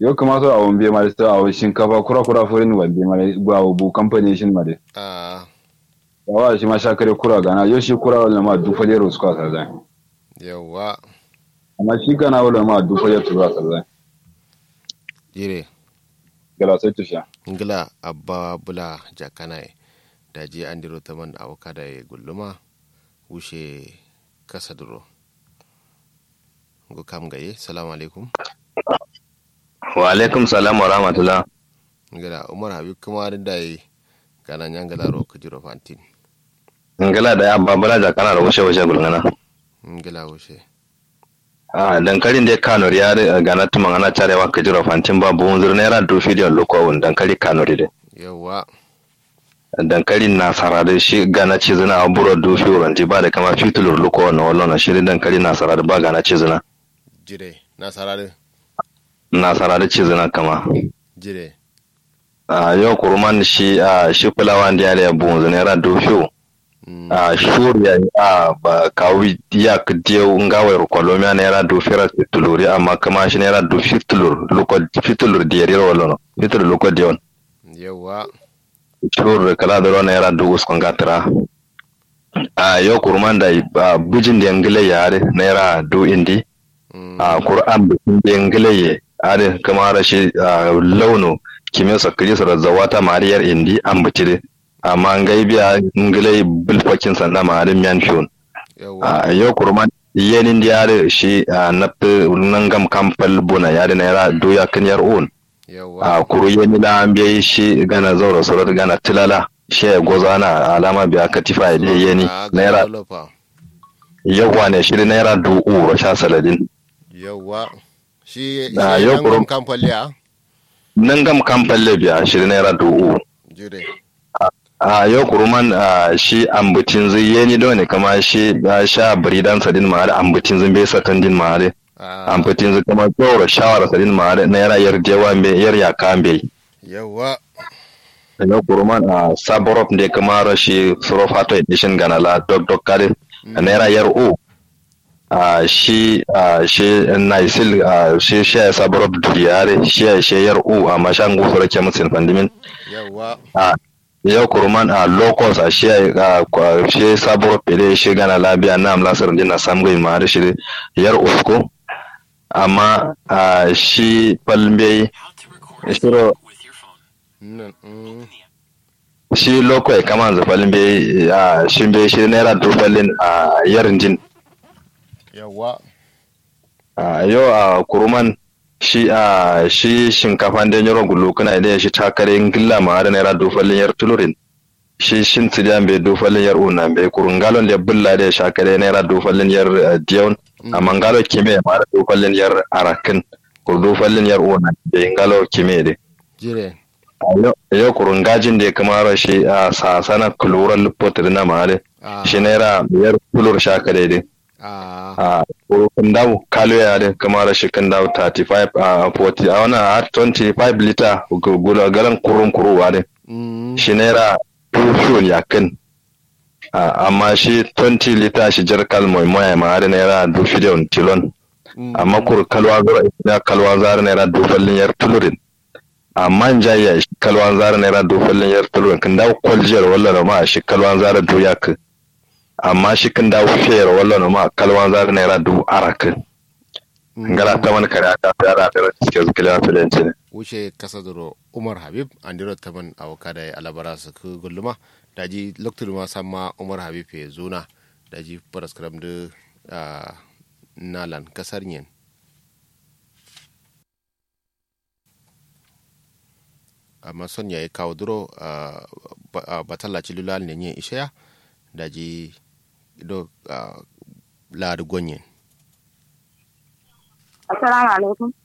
yo kuma so awon be mare sta awon shinkafa kura kura forin wa be mare gwa bu company shin mare a yawa shi ma shakare kura gana yo shi kura wala ma du fale ro suka sa zai yawa amma shi kana wala ma du fale tura sa zai jire gala sai tusha ngila abba bula jakanaye daji andiro taman awokada e gulluma wushe kasa duro go kam gaye salamu alaikum wa alaikum salam wa rahmatullah ngila umar habib kuma da yi kana nyangala ro kujiro fantin ngala da ya babala da kana da washe washe gulngana ngila wushe a dankalin da kano ya gana tuma ana tarewa ka jira fantin ba buhun zur naira do fidiyon lokowun dankali kano de yawa dankalin na sarade shi gana ci zina a buro do fi wuranti ba da kama fitulur lokowun na wallon shi dankalin na sarade ba gana ci zina jire na sarare na sarade ci zina kama jire a yau kurman shi a shi fulawan da ya buhun zur naira do fiyo a shuriya a ba kawi ya kdiyo ngawai kolomia naira do fira fituluri amma kama shi naira do fitulur luko fitulur diyari wala fitulur luko diyon yawa shur kala da naira do uskon gatara a yo kurman da a bujin da ngile yare naira do indi a qur'an bujin da ngile ye are kama rashi launo kimiyya sakiri sa zawata mariyar indi an butire amma ngai biya ngilai bilfakin sanda ma harin miyan fiyon a yau kurman yenin da yare shi a nafi nangam kamfal buna yare na yara doya kan yar on a kuru yeni da an biya shi gana zaura surat gana tilala shi ya goza na alama biya katifa ya biya yeni naira yawa ne shi naira du'u rasha saladin yawa shi a yau nangam kamfal ya nangam kamfal biya shi naira du'u jure a yau kuruman a shi ambutin zai yeni da ne kama shi ya sha biridan sadin ma da ambutin zai bai sakan din ma da ambutin zai kama tsoro shawara sadin ma da na yara yar jewa me yar ya kambe yawa yau kuruman a saborop da kama rashi surofato edition ganala dok dok kare na yara yar o a shi a shi naisil a shi shi saborop duriyare shi shi yar o amma shan gufura ke musin fandimin yawa yau kurman a locals a shi a shi sabuwar fere shi gana labiya na amlasar din na samu ma da shi yar usko amma a shi falbe shiro shi lokwai kama za falbe a shi be shi naira dubbalin a yarin jin yawa a yau a kurman shi a shi shinkafa da yaro gulu kana da shi takare ngilla ma da naira dufalin yar tulurin shi shin tsidiyan bai dufalin yar una bai kurun galon da bulla da shakare naira dufalin yar diyon amma ngalo kime ma da dufalin yar arakin kur dufalin yar una bai ngalo kime de jire yau kurun gajin da ya kamara shi a sasana kuluran lupotir na ma da shi naira yar tulur shakare de a kan dawo kalo ya da kamar shi kan dawo 35 a 40 a wannan a 25 liter gula galan kurun kuruwa ne shi naira tushen ya kan amma shi 20 liter shi jar kalmoi moya ma da naira dushi da tilon amma kur kalwa zara ya kalwa zara naira dufallin yar tulurin amma jaya shi kalwa zara naira dufallin yar tulurin kan dawo kwaljiyar wallan ma shi kalwa zara doya kan amma shi kan dawo fiyar wallan ma kalwan zar naira dubu arakin ngala ta man kare aka fara da suke zukila filanci ne wuce kasa duro umar habib an diro ta man awaka da alabara su ku gulluma daji loktur ma samma umar habib ya zuna daji paraskram da nalan kasar yin amma son ya yi kawo duro batallaci lulal ne yin ishaya daji do uh, laadu gonyen assalamu alaikum